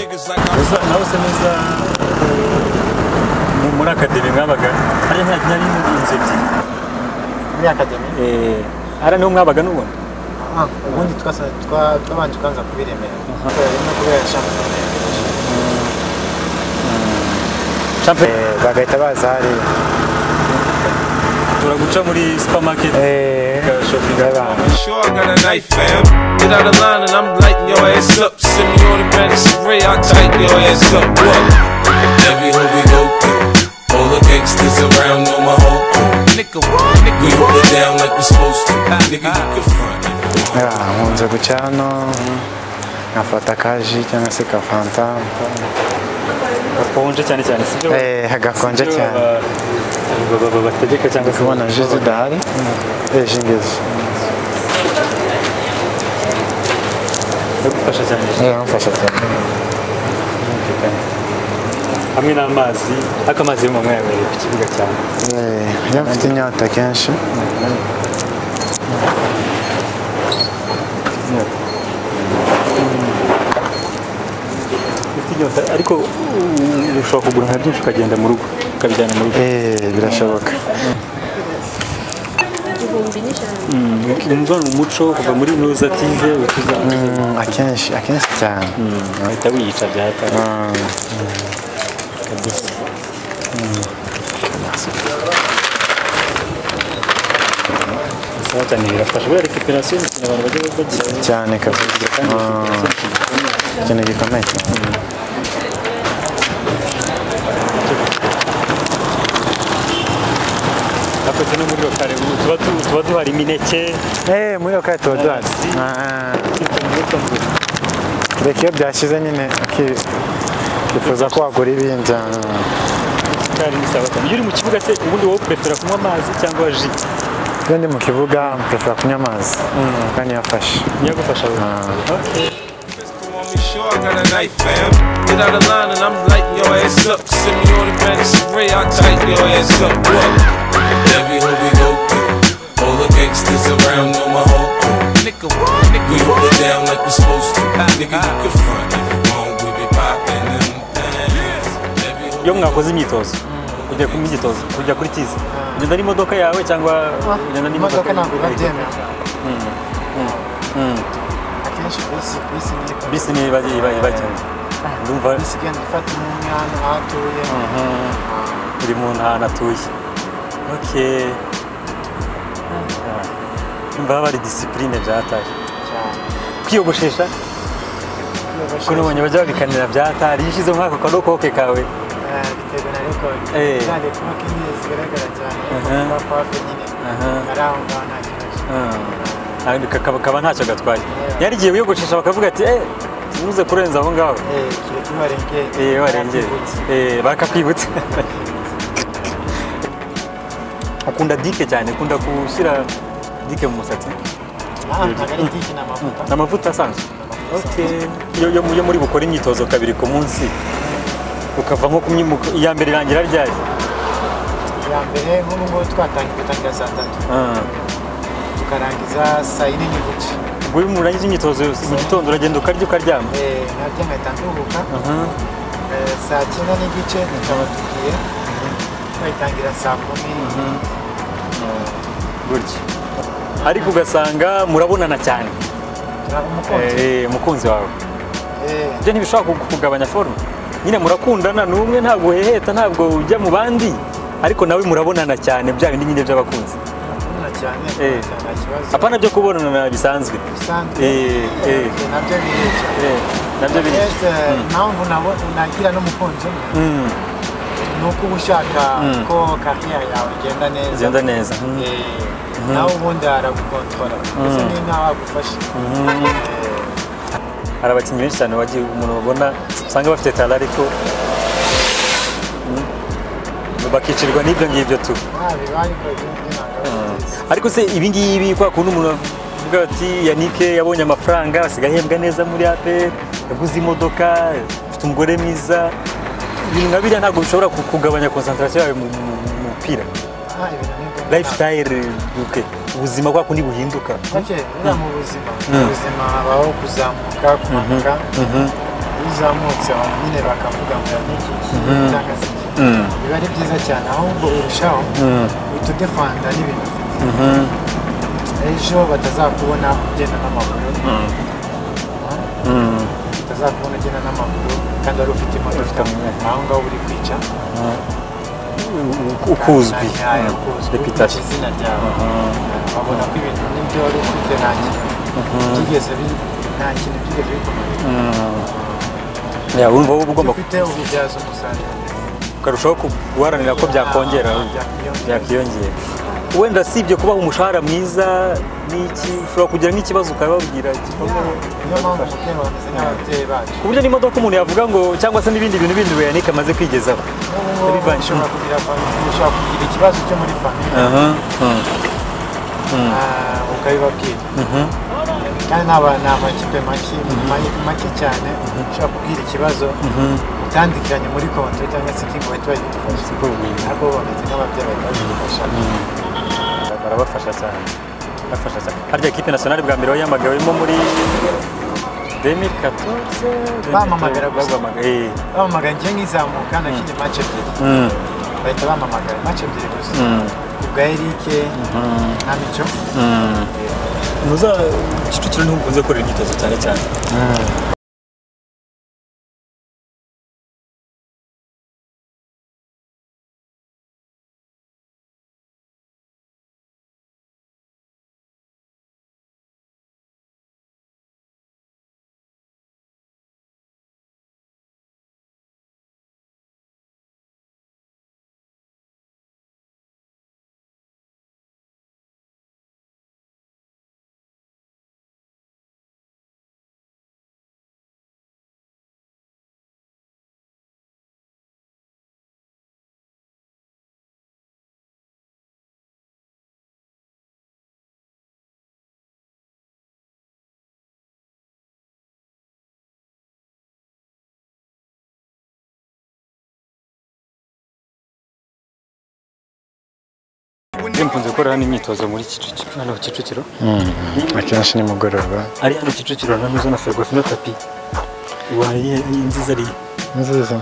nabose neza mu- muri akademi mwabaga hari nta nta n'inzu ebyiri muri akademi Eh, hariya niho mwabaga n'ubundi Ah, ubundi twasa- twa- twabanje tukaza kuri remera Kubera- no kubera shampiyona Champagne. Eh, bagahita baza hariya turaguca muri supermarket Eh, Shopinga. y'abantu. Sure, I got a knife, fam. Get out of line and I'm lighting your ass up. Send me on the ray, I tighten your ass up. What? Every hoe we go through. All the gangsters around know my whole crew. Nigga, what? Nigga, we hold it down like we supposed to. Nigga, you can front. Ya, nkunze guca hano nkafata kaji cyangwa se kafanta hakonje cyane cyane sibyo Eh, gakonje sibyo cyane ba- ba- ba- bategeka cyangwa se kubona ji zidahari ejo ingezi bagufasha cyane yamfasha cyane hamwe n'amazi ariko amazi yo mwayabere ku kibuga cyane Eh, iyo mfite inyota kenshi ufite inyota ariko uh, ushobora kugura nka byinshi ukagenda mu rugo ukabijyana mu rugo Eh, birashoboka umva ni umuco kuva muri nuza tize utuza Mm, akenshi akenshi cyane uhita wiyica byata Mm. kabisa bisaba cyane birafasha buriya recuperation ni ikintu abantu bajya bagira cyane kabisa kandi Mm. ikintu gikomeye cyane hakoze no muri rokare ubu tuba tu- tuba duhari imineke Eh, muri yo kato duhari Ah, reka iyo byashyize nyine uki- ukifuza ko wagura ibindi Ah. kandi ni sawa cyane iyo uri mu kibuga se ubundi wowe prefera kunywa amazi cyangwa ji iyo ndi mu kibuga mpefera kunywa amazi kandi yafashe ntiyagufasha wowe okay Sure, I got a knife, fam. Get out of line and I'm lighting your ass up. Send me on the ray, I tighten your ass up. What? Every hoe we go through. All the gangsters around know my whole crew. Nigga, what? we hold it down like we're supposed to. Nigga, you can front if you want, we be popping them things. Every hoe iyo mwakoze imyitozo ujya ku myitozo ujya kuri tize ugenda n'imodoka yawe cyangwa ugenda n'imodoka imodoka ntabwo babyemera akenshi bisi bisi niyo bisi niyo iba iba ibagenzi ndumva bisi igenda ifata umwe hano aho atuye uri mu ntara atuye okay ndumva haba hari disipurine byatari kwiyogoshesha kuko cyane nubonye bajya babikanira byatari iyo ushyize muri ako kadokoke kawe Eh, bitewe na record Eh. zariya kuba kinini zigaragara cyane ariko Mhm. kuba pafe nyine Aha. ari aho ngaho nta kibazo kandi kakaba kaba ntacyo gatwaye yari igiye wiyogoshesha bakavuga ati eh ntuze kurenza aho ngaho Eh, kireke iyo warengeye Eh, warengeye barakwibutsa. Eh, bakakwibutsa ukunda dike cyane ukunda gushyira dike mu musatsi Ah, ntabwo ari diki ni amavuta ni amavuta asanzwe Okay. Iyo- iyo iyo muri bukora imyitozo kabiri ku munsi ukava nko kumwe iya mbere irangira ryari ya mbere nk'ubu ngubu twatangiye gutangira saa tatu Ah. tukarangiza saa yine n'igice ubwo iyo murangije imyitozo mu gitondo uragenda ukarya ukaryama Eh, nabyo nkahita nduhuka Eh, saa cyenda n'igice tukaba tugiye twayitangira saa kumi gutya ariko ugasanga murabonana cyane turaba umukunzi Eh, umukunzi wawe Eh, ibyo ntibishobora ku- kugabanya forume nyine murakundana ni umwe ntabwo uheheta ntabwo ujya mu bandi ariko nawe murabonana cyane bya bindi nyine by'abakunzi turakundana cyane Eh. nta kibazo apana byo kubonana bisanzwe bisanzwe Eh, eh. Eh, nabyo birica Eh, nabyo biri Yes, eh, impamvu nabo nagira n'umukunzi umwe Mm, ni uko uba ushaka ko kariya yawe igenda neza ugenda neza Mm. Eh, nawe ubundi aragukontora mbese ni nkaho agufashe Eh, hari abakinnyi benshi cyane bagiye umuntu babona usanga bafite tara ariko mm, bakicirwa n'ibyo ngibyo tu nta bibaye ariko ibindi ntabwo ari byiza ariko se ibi ngibi kwa kundi umuntu avuga ati yanike yabonye amafaranga asigaye ahembwa neza muri aperi yaguze imodoka afite umugore mwiza ibintu nka biriya ntabwo bishobora ku- kugabanya konsantarasiyo yawe mu mu- mu mupira nta ibintu nk'ibyo lifestyle duke ubuzima kwa kundi buhinduka ntabwo. Bake, buriya mu buzima mu buzima habaho kuzamuka kumanuka uzamutse abantu nyine bakavuga ngo yaniki cyangwa se iki. biba ari byiza cyane ahubwo urushaho utudefanda n'ibintu ufite ejo batazakubona ugenda n'amaguru batazakubona ugenda n'amaguru kandi wari ufite imodoka aho ngaho uri kwica ukuzwi ntayo ukuzwi reputation ufite izina ryawe babona ko ibintu n'ibyo wari ufite nta kintu byigeze bi- nta kintu byigeze bikomeye Ya, urumva wowe uba ugomba ufite ububyaza umusaruro ukarushaho ku- guharanira ko byakongera byakiyongera wenda si ibyo kubaha umushahara mwiza n'iki ushobora kugira nk'ikibazo ukababwira gikomeye niyo mpamvu mukeba bameze nk'ababyeyi bacu ku buryo n'imodoka umuntu yavuga ngo cyangwa se n'ibindi bintu bindi Yannick amaze kwigezaho n'ubu Yabivanye. ushobora kugira famiye ushobora kugira ikibazo cyo muri famiye ukabibabwira kandi naba ni amakipe make ma- make cyane ushobora kubwira ikibazo utandikiranye muri konti cyangwa se kingo wahita bagifasha ntabwo bameze nk'ababyeyi bahita bagifasha barabafasha cyane bafasha cyane harya ekipe nasiyonari bwa mbere wayamagawemo muri 2014 Bampamagara gusa. Bampamagara, eh. bamamagara njye nk'izamuka nakinnye match ebyiri bahita bamamagara match ebyiri gusa ubwa erike na mico muza kicukiro niho ukunze gukorera imyitozo cyane cyane njye mkunze gukora hano imyitozo muri kicukiro hano kicukiro akenshi nimugoroba ari hano kicukiro na mizo na ferwafi na tapi waye nziza ari nziza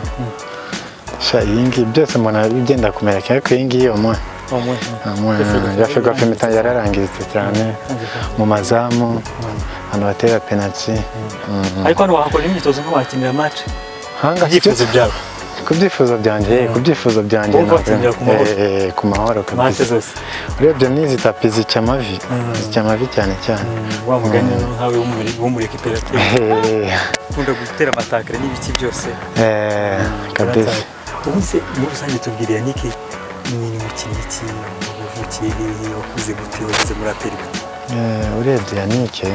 sha iyi ngiyi byose umuntu agenda kumera ariko iyi ngiyi umuntu umwe yafirwa pimita yararangiritse cyane mu mazamu ahantu batera penaliti ariko hano wahakora imyitozo nk'abakinira match hanga ibyifuzo byawe ku byifuzo byanjye ku byifuzo byanjye Wowe uhakinira ku mahoro. Eh, eh, ku mahoro match kabisa zose urebye n'izi tapi zica amavi zica amavi cyane cyane wa mugani nkawe w'umubiri w'umuri ekiperative Eh, ukunda gutera amatakare n'ibiki byose eh, kabisa ubu se muri rusange tubwira Yannick ni umukinnyi ki wavukiye hehe wakuze gute wageze muri aperi Eh, urebye yanike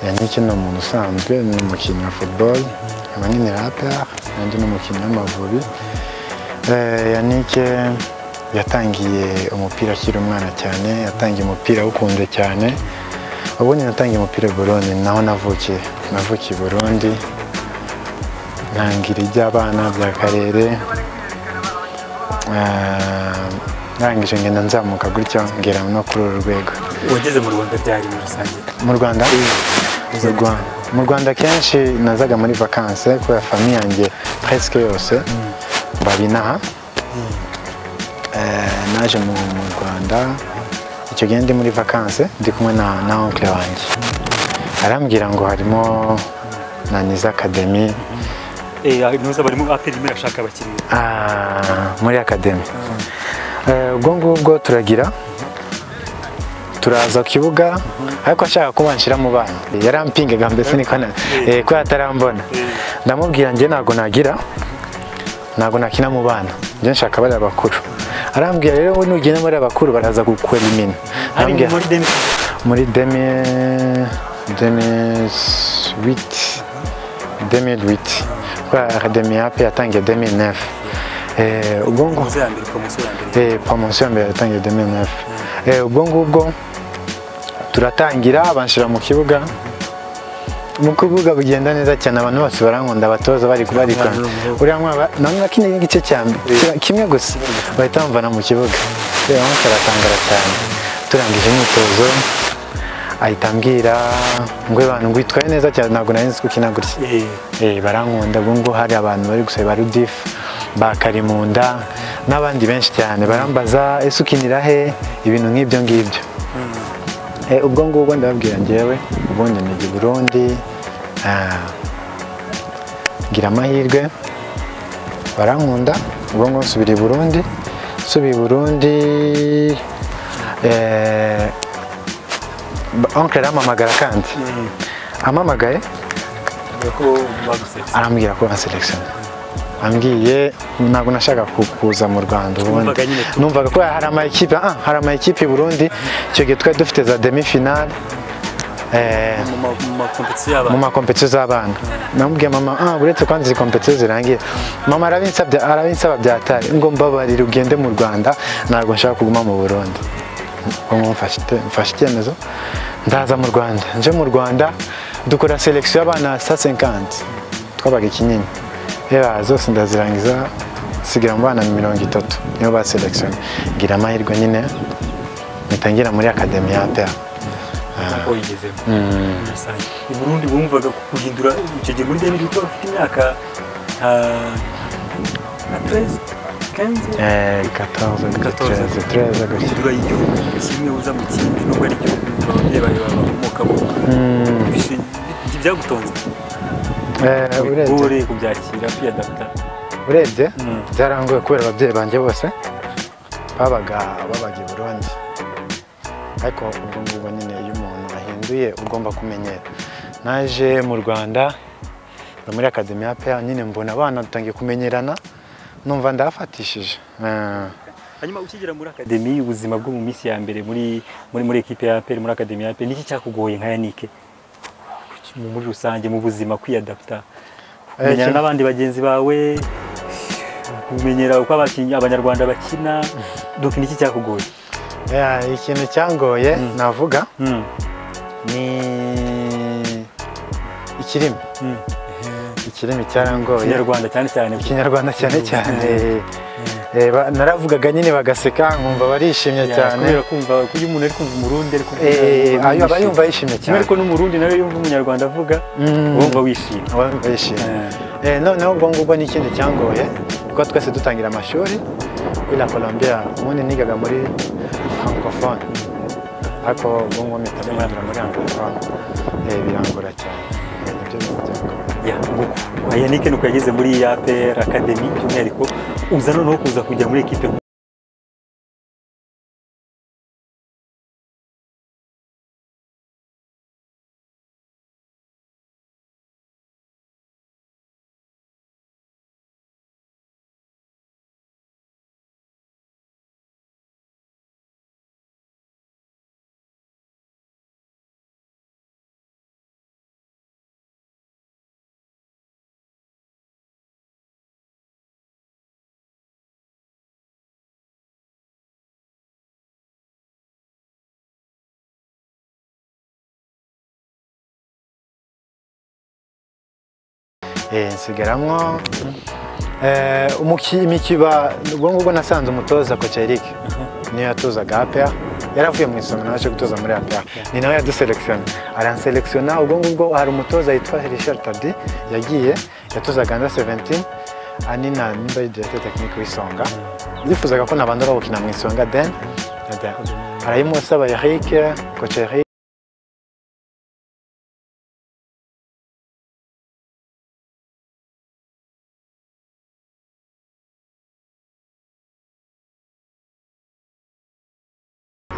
yanike ni umuntu usanzwe ni umukinnyi wa football nkaba nyine rapper nanjye ni umukinnyi w'amavubi Eh, yanike yatangiye umupira akiri umwana cyane yatangiye umupira awukunze cyane ubundi natangiye umupira i burundi ni naho navukiye navukiye i burundi ntangira iby'abana by'akarere Eh, ndangije ngenda nzamuka gutyo ngera no kuri uru rwego wageze mu rwanda byari muri rusange mu rwanda Mu Rwa- mu rwanda kenshi nazaga muri vakanse kubera famiye yanjye presque yose babinaha Eh, naje mu mu rwanda icyo gihe ndi muri vakanse ndi kumwe na na onkle wanjye arambwira ngo harimo na niza akademi eh nuza bari mu aperi imwe ashaka abakinnyi Ah, muri akademi Eh, ubwo ngubwo turagira turaza ku kibuga ariko ashaka kuba nshyira mu bana yarampingaga mbese niko na- eh, ko yatarambona ndamubwira njye ntabwo nagira ntabwo nakina mu bana njye nshaka bariya bakuru arambwira rero we nugenda muri aba bakuru baraza gukwelimina ari muri demi muri demi demi witi demi witi kubera akademi yape yatangiye demi nefu ubwo ngo muze ya mbere promotion ya mbere eh, promotion ya mbere yatangiye demi nefu ubwo ngubwo turatangira banshyira mu kibuga mu kibuga bigenda neza cyane abantu bose barankunda abatoza bari kubarika uriya mwana namwe nakinye igice cya mbere kimwe gusa bahita bamvana mu kibuga reba nko karatangara cyane turangije imyitozo ahita ambwira ngo abantu ngwitwaye neza cyane ntabwo nari nzi ko ukina gutya Eh, Eh, barankunda ubwo ngubu hari abantu bari gusaba rudifu bakarimunda n'abandi benshi cyane barambaza ese ukinira he ibintu nk'ibyo ngibyo Eh, ubwo ngubwo ndababwira ngewe ubundi nijya i burundi ah, ngira amahirwe barankunda ubwo ngubu nsubira i burundi nsubiye i burundi eh, onkle arampamagara kandi ampamagaye avuga ko bagusetse arambwira ko banselekishoni ambwiye ntabwo nashaka ku- kuza mu rwanda ubundi Numvaga nyine tu- numvaga ko hari ama ekipe ah hari ama ekipe i burundi icyo gihe twari dufite za demi finale eh, mu ma- mu makompetisiyo mu y'abantu makompetiyo z'abana namubwiye mama ah uretse kandi izi kompetiyo zirangiye mama arabinsabye arabinsaba byatari ngo mbabarire ugende mu rwanda ntabwo nshaka kuguma mu burundi ubwo mfashe ite- mfashe icyemezo ndaza mu rwanda nje mu rwanda dukora selekisiyo y'abana sa senkanti twabaga ikinini reba zose ndazirangiza nsigira mu bana mirongo itatu nibo baselekisiyo ngira amahirwe nyine ngitangira muri akademi ya peya ntabwo wigezemo muri rusange i burundi wumvaga guhindura icyo gihe muri deni kuko bafite imyaka nka nka tereze kenze Eh, 14, 14, 13, 13 gutya. hindura y'igihugu kimwe uza mu kindi nubwo ari igihugu ababyeyi bawe bakomokamo Bishi- ibyo byagutonze Eh, urebye ubure kubyakira kwiyadapta urebye Mm. byarangoye kubera ababyeyi banjye bose babaga babaga i burundi ariko ubwo ngubwo nyine iyo umuntu ahinduye ugomba kumenyera naje mu rwanda nza muri akademi ya peya nyine mbona abana dutangiye kumenyerana numva ndahafatishije Eh, hanyuma ukigera muri akademi ubuzima bwo mu minsi ya mbere muri muri muri ekipe ya APR muri akademi ya APR niki cyakugoye nka Yanike Mu- muri rusange mu buzima kwiyadapta kumenyana iki- n'abandi bagenzi bawe kumenyera uko abakinnyi abanyarwanda bakina donc niki cyakugoye eh, ikintu cyangoye navuga Mm, ni ikirimi mm. ikirimi cyarangoye Ikinyarwanda cyane cyane ikinyarwanda cyane cyane Eh, ba- naravugaga nyine bagaseka nkumva barishimye Ya, cyane kubera kumva iyo umuntu ari kumva umurundi ari kumva Eh, ayo aba yishimye. yumva yishimye kimwe cyane ariko n'umurundi nawe yumva umunyarwanda avuga Mm. wumva wishimye Aba yumva yishimye Eh, noneho ubwo ngubwo ni ikindi cyangoye kuko twese dutangira amashuri kuri la Colombia ubundi nigaga muri francophone ariko ubwo ngubwo mpita mpindura muri anglophone Eh, birangora cyane Eh, nibyo bintu byangoye. ya nguko Kwa yanike nuko yageze muri APR academy by'umwihariko uza noneho kuza kujya muri ekipe Eh, nsigaramwo Eh, umuki- imikiba ubwo ngubwo nasanze umutoza koca Eric niyo yatozaga APR yaravuye mu isomero naje gutoza muri APR ni nawe yaduselekisiona aranselekisiona ubwo ngubwo hari umutoza yitwa Richard Tardy yagiye yatozaga under 17 ani na nimba ari directeur technique w'isonga yifuzaga ko nabanza bagukina mu isonga then arayimusaba Eric koca Eric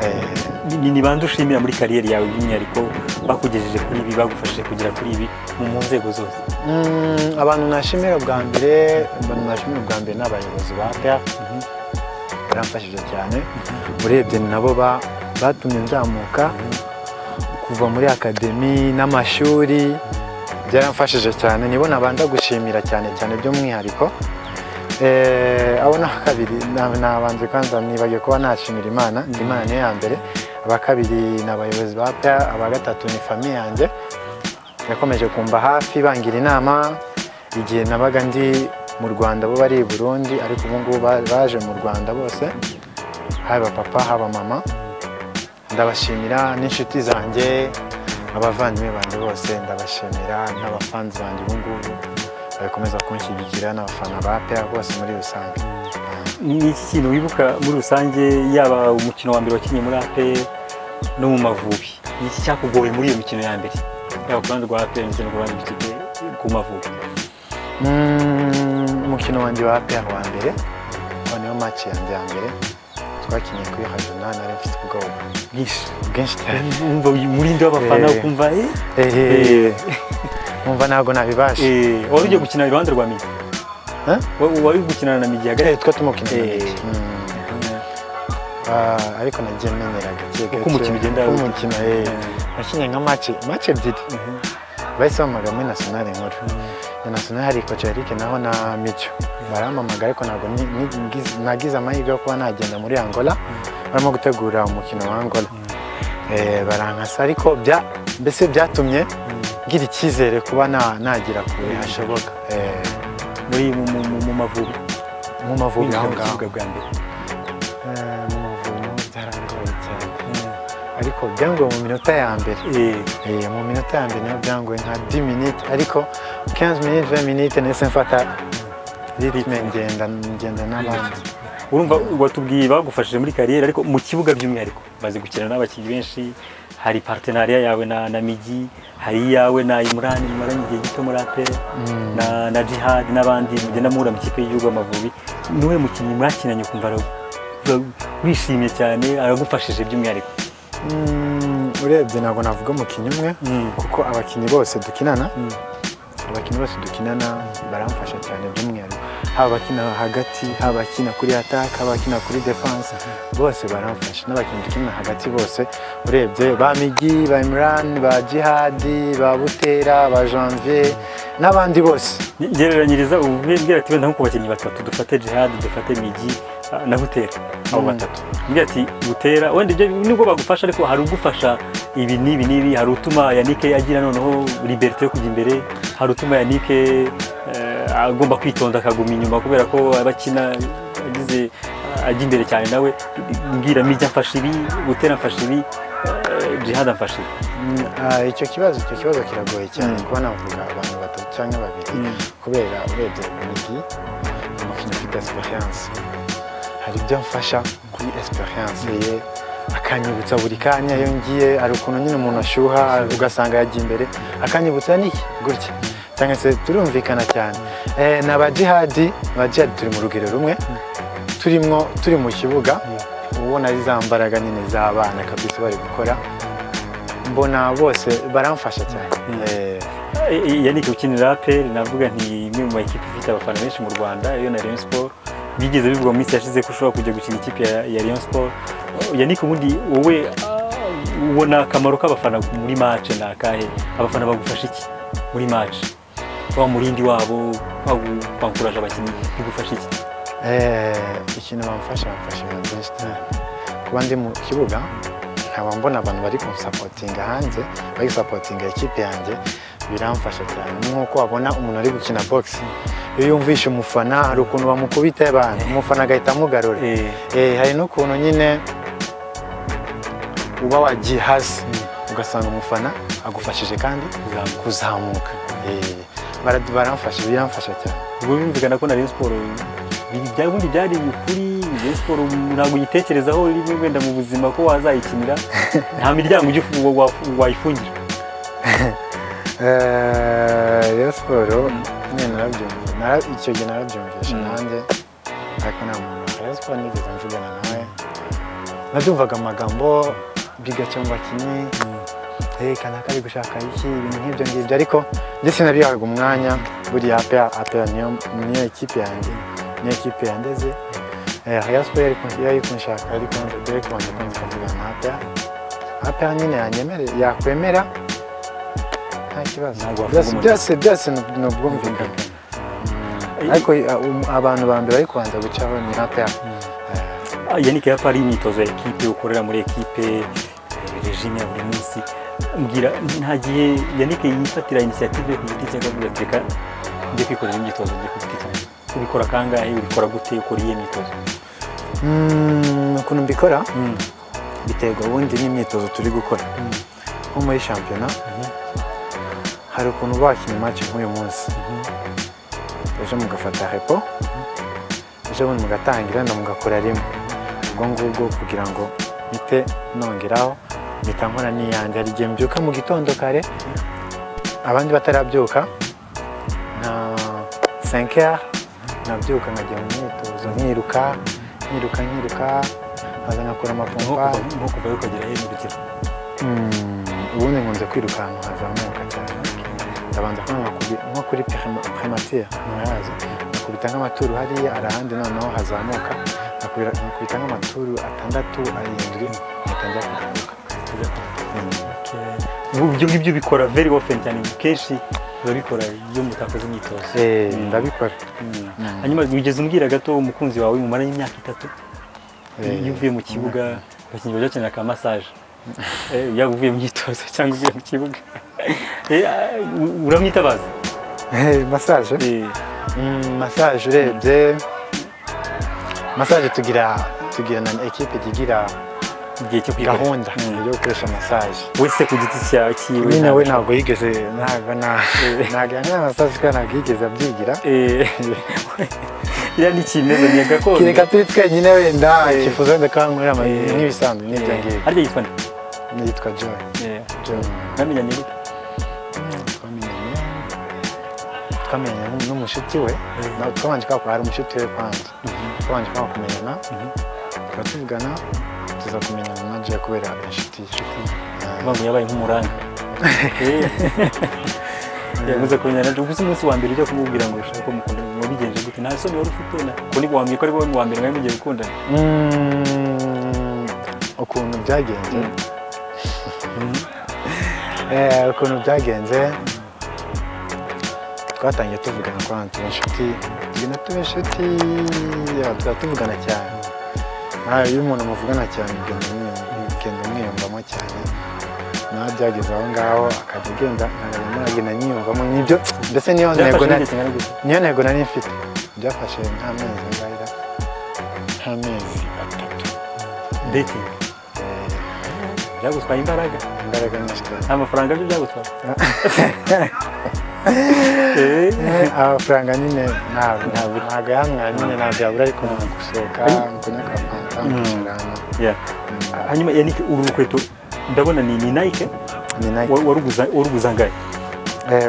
eh, ni- ni- ni bande ushimira muri kariyeri yawe by'umwihariko bakugejeje kuri ibi bagufashije kugera kuri ibi mu- mu nzego zose Mm, abantu nashimira bwa mbere abantu nashimira bwa mbere ni abayobozi ba peya baramfashije cyane urebye ni nabo ba- batumye nzamuka kuva muri akademi n'amashuri byaramfashije cyane nibo nabanza gushimira cyane cyane by'umwihariko Eh, abo ni abakabiri na- nabanze kwanza nibagiwe kuba nashimira imana imana niyo ya mbere abakabiri ni abayobozi ba peya aba gatatu ni famiye yanjye yakomeje kumva hafi bangira inama igihe nabaga ndi mu rwanda bo bari i burundi ariko ubu ngubu ba- baje mu rwanda bose haba papa haba mama ndabashimira n'inshuti zanjye abavandimwe banjye bose ndabashimira n'abafanzi banjye ubu ngubu bakomeza kunshyigikira n'abafana ba peya bose muri rusange ni iki kintu wibuka muri rusange yaba umukino wa mbere wakinnye muri apr no mu mavubi ni iki cyakugoye muri iyo mikino ya mbere yaba ku ruhande rwa apr ndetse no ku ruhande rw'ikipe ku mavubi Mm, umukino wanjye wa APR wa mbere aho niyo match yanjye ya mbere twakinnye kuri hajona nari mfite ubwoba bwinshi bwinshi cyane wumva umurindi w'abafana Eh. ukumva eh, Eh, numva ntabwo nabibasha eh, wari ugiye gukina iruhande rwa migi Eh? Wa- wari uri gukinana na migi Eh, hagati twa tumukina na Eh. Mike. Mm. Ah, ariko nagiye menyera gake gake Uko umukino ugenda uko wiga. umukino eh. Eh. nakinnye nka match match ebyiri bahise bampamagara muri nationale nkuru na nationale hari coach Eric naho na Micho barampamagara ariko ntabwo ni- ni- ngize- nagize amahirwe yo kuba nagenda muri Angola barimo gutegura umukino wa Angola Eh, barankasa ariko bya mbese byatumye ngira icyizere kuba na- nagera kure hashoboka Eh, muri mu- mu- mu- mu mavubi mu mavubi aho ngaho bwa mbere Eh, mu mavubi byarangoye cyane ariko byangoye mu minota ya mbere Eh, Eh, mu minota ya mbere niyo byangoye nka 10 minutes ariko 15 minutes 20 minutes nahise mfata ritme ngenda ngenda n'abandi urumva watubwiye bagufashije muri kariyeri ariko mu kibuga by'umwihariko maze gukina n'abakinnyi benshi hari partenariya yawe na, na migi hari iyawe na imurani mumaranye igihe gito muri apr na, na jihad n'abandi mugenda muhura mu kipe y'igihugu amavubi niwe mukinnyi mwakinanye ukumva ara- ura- wishimye cyane aragufashije by'umwihariko Mm, urebye ntabwo navuga umukinnyi umwe Mm. kuko abakinnyi bose dukinana abakinnyi bose dukinana baramfasha cyane by'umwihariko haba abakina hagati haba abakina kuri attack haba abakina kuri defense bose baramfasha n'abakinnyi dukinana hagati bose urebye ba migi ba imran ba jihadi ba butera ba janvier n'abandi bose Ni- gereranyiriza ubu mbwira ati wenda nko ku bakinnyi batatu dufate jihad dufate migi ah, na butera abo Mm. batatu mbwira ati butera wenda ibyo nibwo bagufasha ariko hari ugufasha ibi n'ibi n'ibi hari utuma yanike agira noneho liberite yo kujya imbere hari utuma yanike eh, agomba kwitonda akaguma inyuma kubera ko aba akina agize ajya imbere cyane nawe mbwira mijya mfasha ibi butera mfasha ibi eh, jihad amfasha ibi Mm, ah, icyo kibazo icyo kibazo kiragoye cyane kuba navuga abantu batatu cyangwa babiri Mm. kubera urebye migi umukinnyi ufite esperance hari ibyo mfasha kuri esperance ye akanyibutsa buri kanya iyo ngiye hari ukuntu nyine umuntu ashyuha ugasanga yagiye imbere akanyibutsa niki gutya cyangwa se turumvikana cyane Eh, na ba jihadi ba jihadi turi mu rugero rumwe turimo turi mu kibuga ubona ari za mbaraga nyine z'abana kabisa bari gukora mbona bose baramfasha cyane Eh, yanike ukinira aperi navuga nti imwe mu makipe ifite abafana benshi mu rwanda iyo na rayon sport bigeze bivugwa mu minsi yashize ko ushobora kujya gukina ikipe ya, ya rayon sport yanike ubundi wowe ah, ubona akamaro k'abafana muri mace ni akahe abafana bagufasha iki muri mace wa murindi wabo bakuraje abakinnyi bigufasha iki eh, ikintu bamfasha bamfasha ibintu byinshi cyane kuba ndi mu kibuga nkaba mbona abantu bari kunsapotinga hanze bari gusapotinga ikipe yange biramfasha cyane ni nk'uko wabona umuntu ari gukina bogisi iyo yumvishe umufana hari ukuntu bamukubita abantu umufana agahita amugarura Eh. Eh, hari n'ukuntu nyine uba wagiye hasi ugasanga umufana agufashije kandi Kuzamuka. kuzamuka Eh, bara- baramfasha biramfasha cyane ubwo bimvikana ko na rayon sport biri- bya- ubundi byari ukuri rayon sport ntabwo uyitekerezaho rimwe wenda mu buzima ko wazayikinira nta miryango ujya ufu- wa- wa- wayifungira Eh, Rayon siporo nyine narabyumva Nara- icyo gihe narabyumvisha Mm. nanjye ariko nta muntu wa Rayon siporo nigeze mvugana nawe nabyumvaga amagambo bigacyo mu bakinnyi hey, kanaka ari gushaka iki ibintu nk'ibyo ngibyo ariko njye sinabihaga umwanya buriya APR APR niyo niyo ekipe yanjye niyo ekipe yandeze Eh, Rayon siporo yari kun- yari kunshaka ariko yari kubanje kumva kuvugana na APR APR nyine yanyemerera yakwemera nta kibazo Ntabwo wafunga Byose- umuntu. byose byose ni- ni ubwumvikane ariko eh, um- abantu ba mbere bari kubanza gucaho ni APR Ah, yannick yapa ari imyitozo ya ekipe ukorera muri ekipe eh, regime ya buri munsi mbwira nta gihe yannick yifatira inisiyative yo ku giti cye akavuga ati reka njye kwikorera imyitozo njye ku giti cyanjye ubikora kangahe ubikora gute ukora iyihe myitozo Mm, ukuntu mbikora biterwa ubundi n'imyitozo turi gukora nko muri shampiyona hari ukuntu bakinnye match nk'uyu munsi ejo mugafata repo ejo bundi mugatangira na mugakora rimwe ubwo ngubwo kugira ngo mpite nongeraho mpita nkora n'iyanjye hari igihe mbyuka mu gitondo kare abandi batarabyuka nka senkeri nabyuka nkajya mu myitozo nkiruka nkiruka nkiruka nkaza nkakora nko amapompa kuva nko kuvayo ukagera hindukira Mm, ubundi nkunze kwirukanka nkazamuka cyane ndabanza kuba nkakubi- nko kuri premature nturazi nakubita nk'amaturu hariya arahandi noneho hazamuka nakubira- nakubita nk'amaturu atandatu arindwi nkatangira kugaruka ibyo ngibyo ubikora very often cyane kenshi urabikora iyo mutakaza imyitozo Eh, Mm. ndabikora Mm. Mm. hanyuma wigeze umbwira gato umukunzi wawe mumaranye imyaka itatu Eh, iyo uvuye mu kibuga abakinnyi bajya bakenera ka massage Eh, yaba uvuye mu myitozo cyangwa uvuye mu kibuga Eh, ah, u- uramwitabaza Eh, massage Eh, Mm, massage urebye massage tugira tugira na ekipe igira igihe cyo kwiga gahunda Mm. yo gukoresha massage wese ku giti cyawe cyiwe nyine ntabwo- we ntabwo yigeze ntabwo na ntabwo nta masaje kandi ntabwo yigeze abyigira Eh, iriya ni kimeza ni gakondo kereka turi twenyine wenda Eh. ikifuzo wenda kandi nkuriya Eh. amayeri nk'ibisanzwe n'ibyo ngibyo harya yitwa nde nitwa joy Eh, Joy. mwamenyanye gute twamenyanye twamenyanye n'umushuti we Na- twabanje kwakora hari umushuti we kwanza twabanje kwanga kumenyana tuba tuvugana tuza kumenyana na joy kubera inshuti ye. Eh, mpamvu yabaye nk'umuranga yavuze ko nyaranje gusa umunsi wa mbere ujya kumubwira ngo ushaka ko mukunda wabigenje gute nta soni wari ufite na ko nibwo wambwiye ko ari wowe wa mbere mwari mugiye gukundana Mm, ukuntu byagenze Mm. Eh, ukuntu byagenze twatangiye tuvugana kwa tuba inshuti tugenda tuba inshuti ya, tuba tuvugana cyane nawe iyo umuntu muvugana cyane ugenda umwiyum- ugenda umwiyumvamo cyane nawe byageze aho ngaho akajya agenda nkajya muragenda nyiyumvamo n'ibyo ndetse niyo ntego byafashe nari- igihe kingana gute niyo ntego nari mfite byafashe nk'amezi ngahera nk'amezi atatu dating Eh, byagutwaye imbaraga imbaraga nyinshi cyane nta mafaranga byo byagutwaye Eh, Eh, amafaranga nyine ntabwo ntabwo yamwara nyine ntabwo yabura ariko ntabwo gusohoka kunywa agafanta kwicarana yeah. hanyuma yanike uru rukweto ndabona ni ni nike ni nayo wa- waruguza- waruguza angahe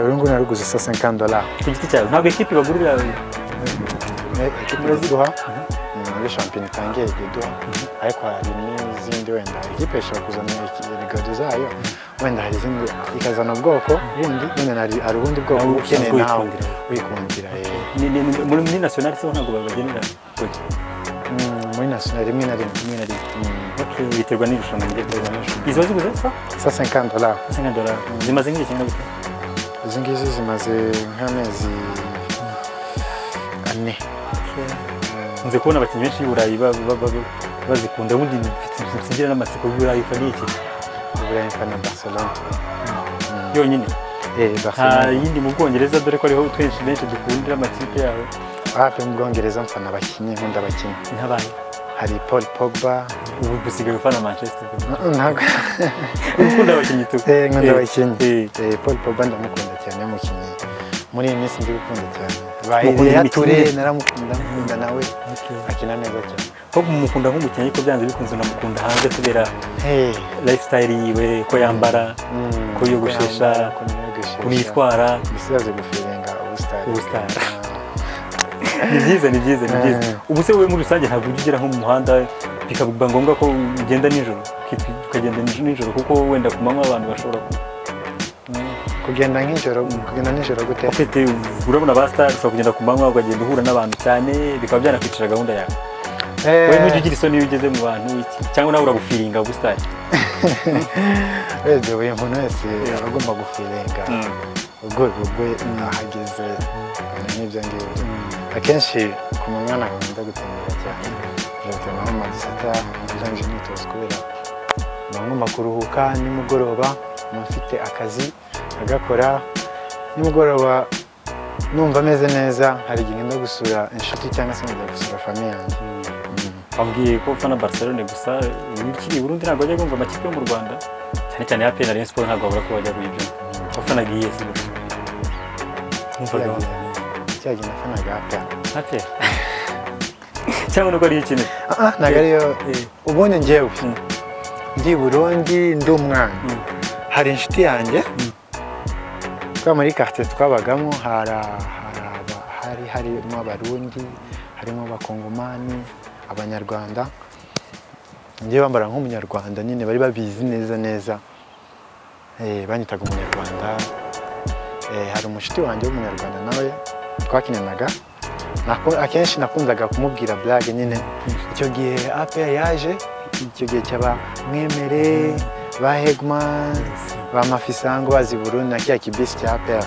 uru nguru naruguze sa senkani dolari ku giti cyawe ntabwo ekipi bagurira ekipi iraziduha ni muri shampiyona itangiye ijya iduha ariko hari n'izindi wenda ekipi ishobora kuzana rigado zayo wenda hari izindi ikazana ubwoko bundi wenda hari hari ubundi bwoko Nawe ukeneye usanzwe nawe wikundira. wikundira eh. ni- ni- ni- muri muri nationale se ho ntabwo babagenera Oya. Mm, muri nasiyonari rimwe na rimwe rimwe na rimwe Mm. Okay, biterwa n'irushanwa biterwa n'irushanwa izo ziguze sa sa senkani dolari singa dola zimaze nk'igihe kingana gute izi ngizi zimaze nk'amezi ane nze kubona abakinnyi benshi b'i burayi ba- ba- ba- ba- bazikunda ubundi mfite- nsigira n'amatsiko y'u burayi ko ni iki uburayi mfa na barcelona yonyine eh nta barcelona yindi mu bwongereza dore ko ariho twinshi benshi dukundira amakipe yabo hafi mu bwongereza mfa na bakinnyi nkunda abakinnyi nk'abantu hari paul pogba ubu gusigaye ufana manchester ntabwo ukunda abakinnyi tu eh nkunda Eh, abakinnyi eh. eh paul pogba ndamukunda cyane umukinnyi muri iyi minsi ndi gukunda cyane Mukunda bayireya imikinire? ture naramukunda mukunda nawe akina neza cyane ko mukunda nk'umukinnyi ariko byanze bikunze unamukunda hanze kubera eh lifestyle yiwe ko yambara mm, ko yogoshesha yambara, ko yiyogoshesha. ukuntu yitwara bisigaze gufiringa ubusitani Ubusitani. ni byiza ni byiza ni byiza ubu se wowe muri rusange ntabwo ujya ugera nko mu muhanda bikaba ngombwa ko ugenda nijoro ukitwi- ukagenda nij- nijoro kuko wenda ku manywa abantu bashobora ku- kugenda nk'ijoro kugenda nijoro gute ufite urabona ba sitari ushobora kugenda ku manywa ukagenda uhura n'abantu cyane bikaba byanakwicara gahunda yawe Eh, wowe ntujya ugira isoni iyo ugeze mu bantu iki- cyangwa nawe uragufiringa ubusitani urebye buri muntu wese aba agomba gufirenga Mm. urwego rwe ahageze n'ibyo ngibyo akenshi ku manywa ntabwo nkunda gutembera cyane ngatema nko mu masita ndangije imyitozo kubera mba ngomba kuruhuka nimugoroba mba mfite akazi agakora nimugoroba numva ameze neza hari igihe ngenda gusura inshuti cyangwa se nkajya gusura famiye yanjye Mm. wambwiye ko ufana Barcelone gusa ikiri i Burundi ntabwo wajya kumva amakipe yo mu Rwanda cyane cyane ya PN Rayon Sports ntabwo wabura ko wajya kuyibyo wafanaga iyihe si gutyo numvaga Yagiye. wafanaga cyagiye nafanaga ata nka pe cyangwa nuko ariyo ikinira Ah, ntabwo ariyo Eh. ubonye njyewe Mm. ndi i burundi ndi umwana Mm. hari inshuti yanjye twa muri quartier twabagamo hara- hara- hari harimo abarundi harimo abakongomani abanyarwanda njyewe bambara nk'umunyarwanda nyine bari babizi neza neza Eh, banyitaga umunyarwanda Eh, hari umushuti wanjye w'umunyarwanda nawe twakinanaga Naku- akenshi nakundaga kumubwira blague nyine icyo gihe apr yaje icyo gihe cyaba mwemere ba hegman ba mafisango bazi burundu na kiriya kibisi cya apr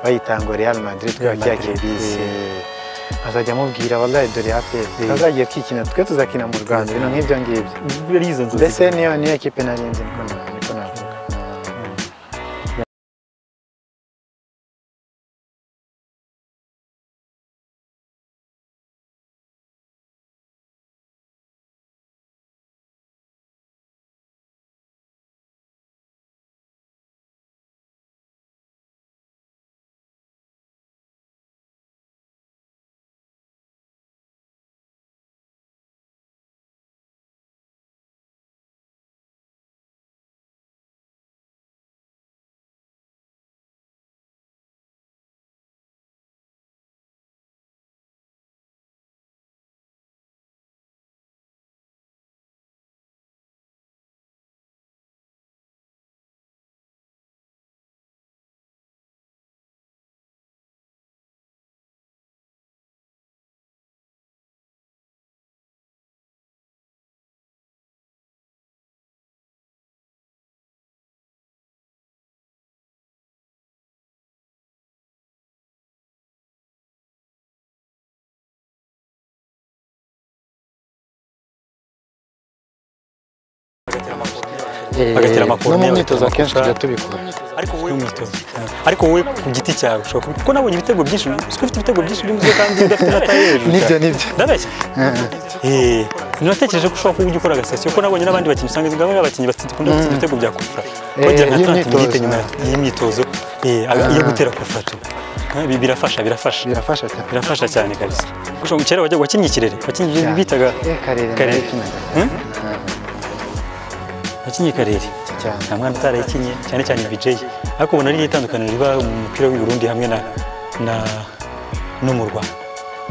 bayita ngo real madrid kwa Real kiriya Madrid, kibisi eh. azajya amubwira wallahi dore apr azagiye kwikina twe tuzakina mu rwanda ibintu nk'ibyo ngibyo ari izo nzozi mbese niyo niyo kipe nari nzi niko na- niko navuga Bagatera Eh, amakuru no mu niyo myitozo bagatera akenshi amakuru. tujya tubikora ariko wowe mwitozo ariko wowe ku giti cyawe ushobora kubi- kuko nabonye ibitego byinshi uzi ko ufite ibitego byinshi by'umuze kandi udafite na taye hejuru nibyo cyane. nibyo ndabeshya Eh, natekereje ko ushobora kuba ujya ukora agasasiyo kuko nabonye n'abandi bakinnyi usanga ngo aba abakinnyi bakunda gutsinda ibitego bya kufra bagira nka y'imyitozo. tanti bwite nyuma y'imyitozo iyo gutera kufra tu Eh, bi- birafasha birafasha birafasha cyane birafasha cyane kabisa gushobora ngo kera wajya wakinnye ikirere wakinnye ibyo Cyane. bitaga Eh, Karere. karere narayikinaga. Hmm? wakinnye karere Cyane. nta mwana utarayikinye cyane cyane bijeyi ariko ubona ari itandukaniro riba mu mupira w'i Burundi hamwe na na no mu Rwanda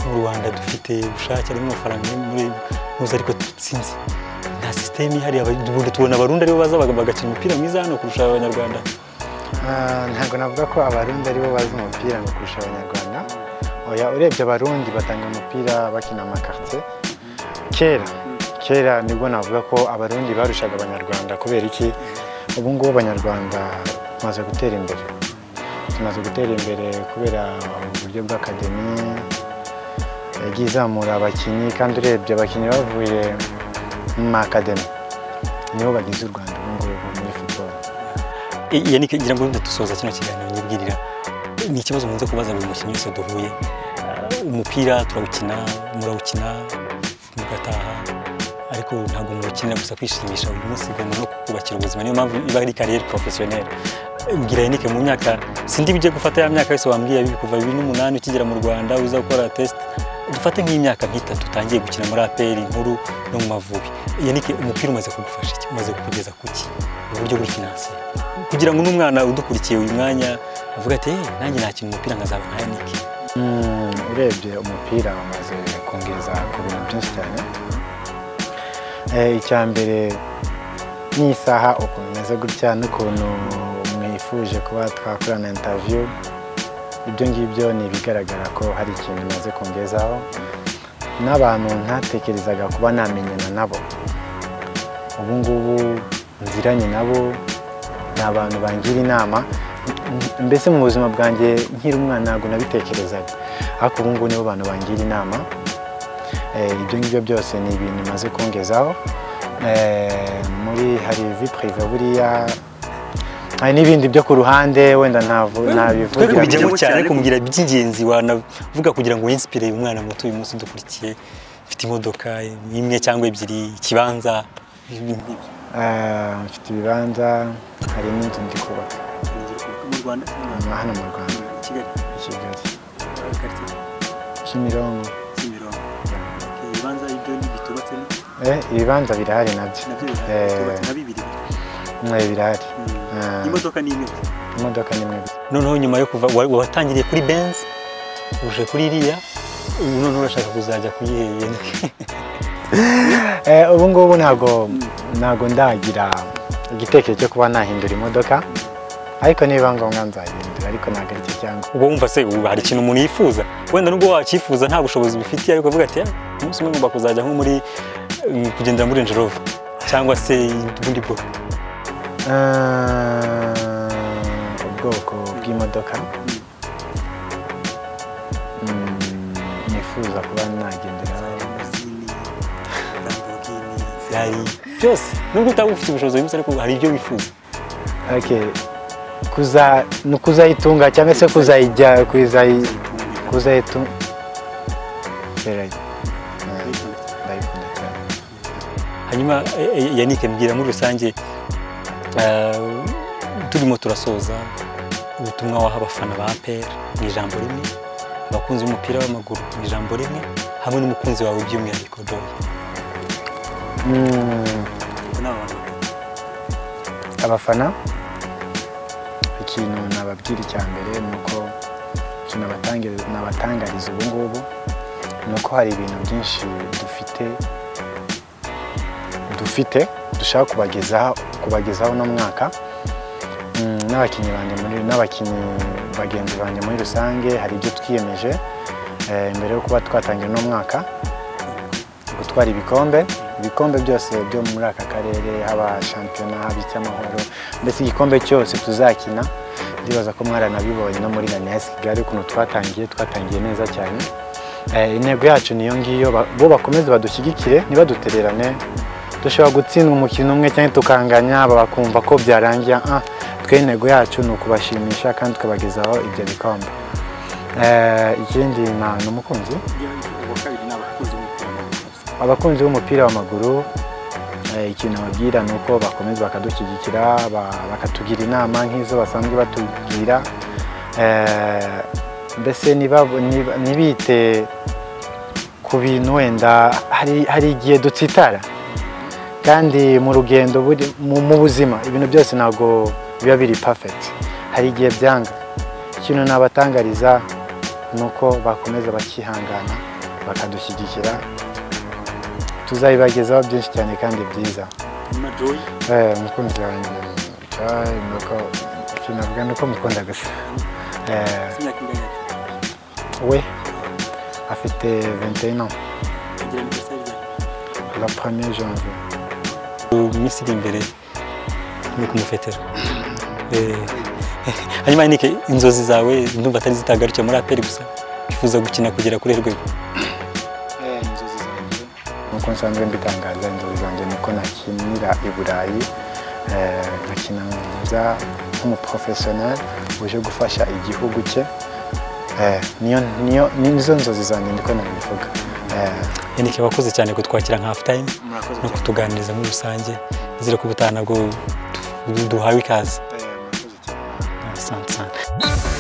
mu Rwanda dufite ubushake harimo amafaranga ari muri muzi ariko sinzi nta sisiteme ihari aba- ubundi tubona abarundi aribo baza baga- bagakina umupira mwiza hano kurusha abanyarwanda Ah, ntabwo navuga ko abarundi aribo bazi umupira ngo kurusha abanyarwanda oya urebye abarundi batanga umupira bakina amakartier kera kera nibwo navuga ko abarundi barushaga abanyarwanda kubera iki ubu ngubu abanyarwanda tumaze gutera imbere tumaze gutera imbere kubera uburyo bw'akademi yagiye izamura abakinnyi kandi urebye abakinnyi bavuye mu makademi nibo bagize u rwanda ubu ngubu muri football iya ni kugira ngo ndadusoza kino kiganiro nyibwirira ni ikibazo nkunze kubaza buri mukinnyi wese duhuye Ah, umupira turawukina murawukina mugataha ariko ntabwo muwukinira gusa kwishimisha uyu munsi ugomba no kubakira ubuzima niyo mpamvu iba ari kariyeri porofesiyoneri mbwira Yannick mu myaka sindi bijye gufata ya myaka yose wambwiye bibi kuva bibiri n'umunani ukigera mu rwanda uza gukora test dufate nk'imyaka nk'itatu utangiye gukina muri aperi nkuru no mu mavubi Yannick umupira umaze kugufasha iki umaze kukugeza kuki mu buryo buri finansiye kugira ngo n'umwana udukurikiye uyu mwanya avuga ati "Eh, nanjye nakina umupira nkazaba nka Yannick Mm, urebye umupira wamaze kongeza ku bintu byinshi cyane Eh, icya mbere n'isaha ukuntu imeze gutya n'ukuntu mwifuje kuba twakorana intaviyu ibyo ngibyo ni ibigaragara ko hari ikintu imaze kongezaho n'abantu ntatekerezaga kuba namenyana nabo ubu ngubu nziranye nabo ni abantu bangira inama M- mbese mu buzima bwanjye nkiri umwana ntabwo nabitekerezaga ariko ubu ngubu nibo bantu bangira inama Eh, ibyo ngibyo byose ni ibintu maze kongezaho Eh, muri hari vi prive buriya hari n'ibindi byo ku ruhande wenda ntavu- twebwe ntabivugira bijyamo cyane kumbwira iby'ingenzi wanavuga kugira ngo winsipire uyu mwana muto uyu munsi udukurikiye ufite imodoka imwe cyangwa ebyiri ikibanza ibintu nk'ibyo Eh, mfite ibibanza hari n'inzu ndi kubaka mu rwanda hano hano mu rwanda kigali i kigali karitsiye kimironko kimironko ibibanza ibyo bitubatse Eh, ibibanza birahari nabyo nabyo Eh, bitubatse na bibiri eh, birahari Eh, imodoka ni imwe imodoka nimwe gusa noneho nyuma yo kuva wa- watangiriye kuri benz uje kuri iriya ubu noneho urashaka kuzajya kuyihe Eh, ubu ngubu ntabwo ntabwo ndagira igitekerezo cyo kuba nahindura imodoka ariko niba ngombwa nzahindura ariko ntabwo ari cyo cyangwa uba wumva se ubu hari ikintu umuntu yifuza wenda nubwo wacyifuza nta bushobozi bifitiye ariko avuga ati "Ah, umunsi umwe ngomba kuzajya nko muri mm, kugendera muri Range Rover cyangwa se ubundi bwoko Eh, ubwoko bw'imodoka Mm, nifuza kuba nagendera Ferrari byose nubwo utaba ufite ubushobozi bwihuse ariko hari ibyo wifuza okay. kuza ni ukuzayitunga cyangwa se kuzayijya kuzayi kuzayitunga ndayikunda cyane hanyuma eh, eh, yannick mbwira muri rusange eh, turimo turasoza ubutumwa waha abafana ba pera mu ijambo rimwe abakunzi b'umupira w'amaguru mu ijambo rimwe hamwe n'umukunzi wawe by'umwihariko joy Mm, abafana ikintu nababwira icya mbere ni uko ikintu nabatangi- nabatangariza ubu ngubu ni uko hari ibintu byinshi dufite dufite dushaka kubagezaho kubagezaho uno mwaka Mm, n'abakinnyi banjye muri n'abakinnyi bagenzi banjye muri rusange hari ibyo twiyemeje eh, mbere yo kuba twatangira uno mwaka gutwara ibikombe ibikombe byose byo muri aka karere haba shampiyona haba icy'amahoro mbese igikombe cyose tuzakina ndibaza ko mwaranabibonye no muri rani ya kigali ukuntu twatangiye twatangiye neza cyane Eh, intego yacu niyo ngiyo ba- bo bakomeze badushyigikire ntibadutererane dushobora gutsindwa umukino umwe cyangwa tukanganya aba bakumva ko byarangira ah twe intego yacu ni ukubashimisha kandi tukabagezaho ibyo bikombe Eh, ikindi na- ni umukunzi abakunzi b'umupira w'amaguru eh, ikintu babwira ni uko bakomeza bakadushyigikira ba- bakatugira inama nk'izo basanzwe batubwira Eh, mbese niba- niba- ntibite ku bintu wenda hari hari igihe dutsitara kandi mu rugendo buri- mu mu buzima ibintu byose ntabwo biba biri perfect hari igihe byanga ikintu nabatangariza ni uko bakomeza bakihangana bakadushyigikira tuzabibagezaho byinshi cyane kandi byiza Eh, umukunzi wanjye Joy, ni uko ikintu navuga ni uko mukunda gusa Eh, we afite 21 ans la 1er janvier mu minsi iri imbere ni ukumufetera Eh, hanyuma yannick inzozi zawe ndumva atari zitagarukiye muri aperi gusa wifuza gukina kugera kuri rwego nk'uko nsanzwe mbitangaza inzozi zanjye ni uko nakinira i burayi eh, nkakina neza nk'umuporofesiyoneri uje gufasha igihugu cye Eh, niyo niyo nizo nzozi zanjye niko nabivuga Eh, yannick wakoze cyane kutwakira nka hafu tayime no kutuganiriza muri rusange nizere ko ubutaha nabwo du- duhawe ikaze asante cyane